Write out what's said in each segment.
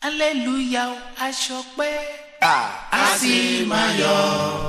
hallelujah o aṣọ pé a sì máa yọ̀.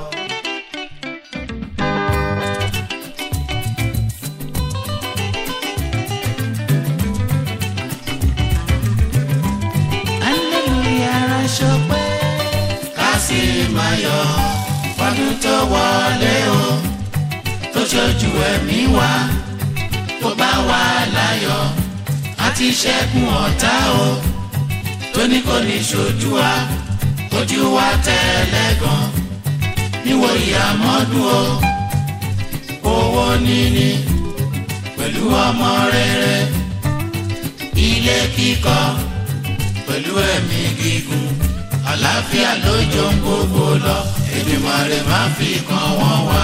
hallelujah aṣọ pé ká sì máa yọ̀ fọdún tó wọlé o tó ṣojú ẹ̀mí wa tó bá wà láyọ̀ àti ṣẹ́gun ọ̀tá o tó ní kò ní ṣojú wa ojú wa tẹ́lẹ̀ gan níwò ìyàmọ́dún o owó níní pẹ̀lú ọmọ rere ilé kíkọ́ pẹ̀lú ẹ̀mí gígùn àlàáfíà lójó ń gbogbo lọ Èdùmàrè má fi kan wọ́n wá.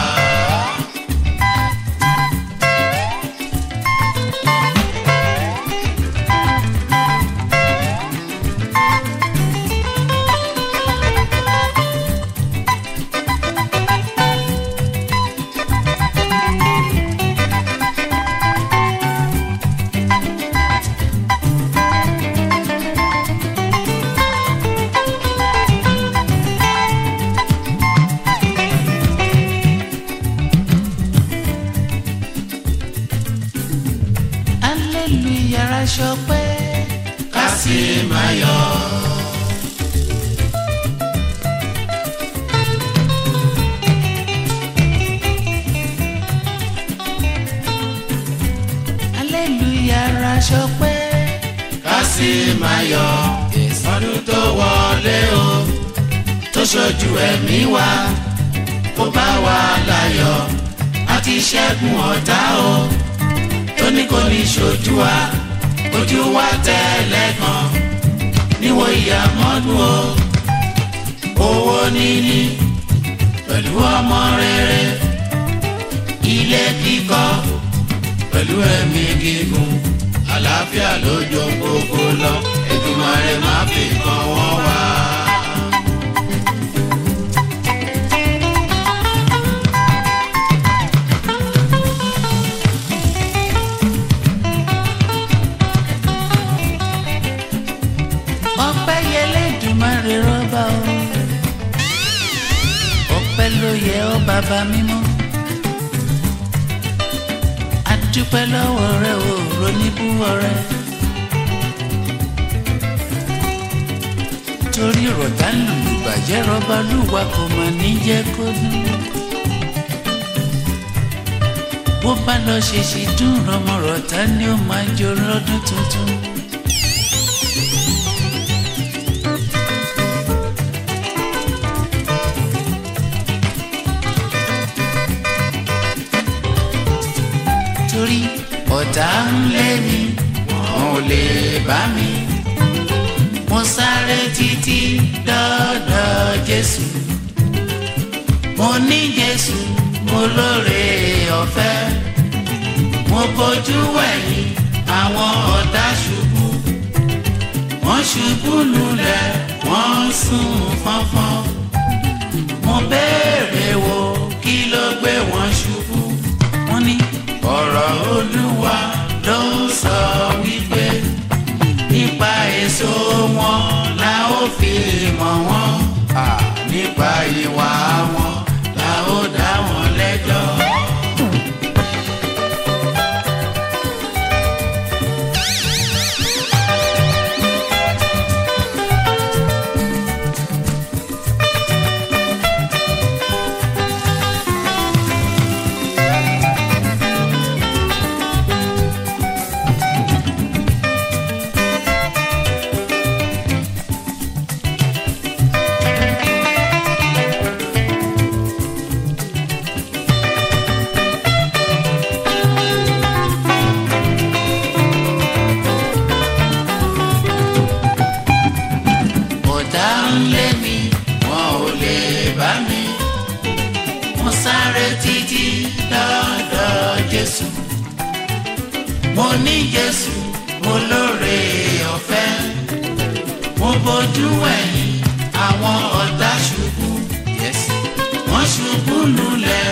hallelujah aṣọ pé ká sì máa yọ̀. hallelujah aṣọ pé ká sì máa yọ̀ ọdún tó wọlé o tó ṣojú ẹ̀mí wa kó bá wa láyọ̀ àti ṣẹ́gun ọ̀tá o tó ní kò ní ṣojú wa ojú wa tẹ́lẹ̀ kan níwò ìyàmọ́dún o owó níní pẹ̀lú ọmọ rere ilé kíkọ́ pẹ̀lú ẹ̀mí gígùn àlàáfíà lójó gbogbo lọ Èdùmàrè má fi kan wọ́n wá. ọpẹ́ yẹlé Èdùmàrè rọ́bà o ọpẹ́ ló yẹ ọ́ bàbá mímọ́ adúpẹ́ lọ́wọ́ rẹ o roníbúwọ́ rẹ torí rọ̀tà lùlù bàjẹ́ rọ́bà lùwà kò mà ní jẹ́ kó dùn bó bá lọ ṣèṣì dùn rọmọ rọ̀tà ni ó máa jó lọ́dún tuntun. torí ọ̀tá ń lé mi wọn ò lè bá mi. mo sáré títí dọ́dọ̀ Jésù mo ní Jésù mo lóore ọ̀fẹ́ mo bójú wẹ̀yìn àwọn ọ̀tá ṣubú wọ́n ṣubú lulẹ̀ wọ́n sùn fọ́nfọ́n mo béèrè wo kí ló gbé wọn ṣubú wọ́n ní ọ̀rọ̀ olúwa ló ń sọ wípé nípa èso wọn la ó fi mọ̀ wọ́n nípa ìwà wọn la ó dá wọn lẹ́jọ́. ọ̀tá ń lé mi wọn ò lè bá mi mo sáré títí dọ́dọ̀ Jésù mo ní Jésù mo lóore ọ̀fẹ́ mo bójú ẹ̀yìn àwọn ọ̀tá ṣubú wọ́n ṣubú lulẹ̀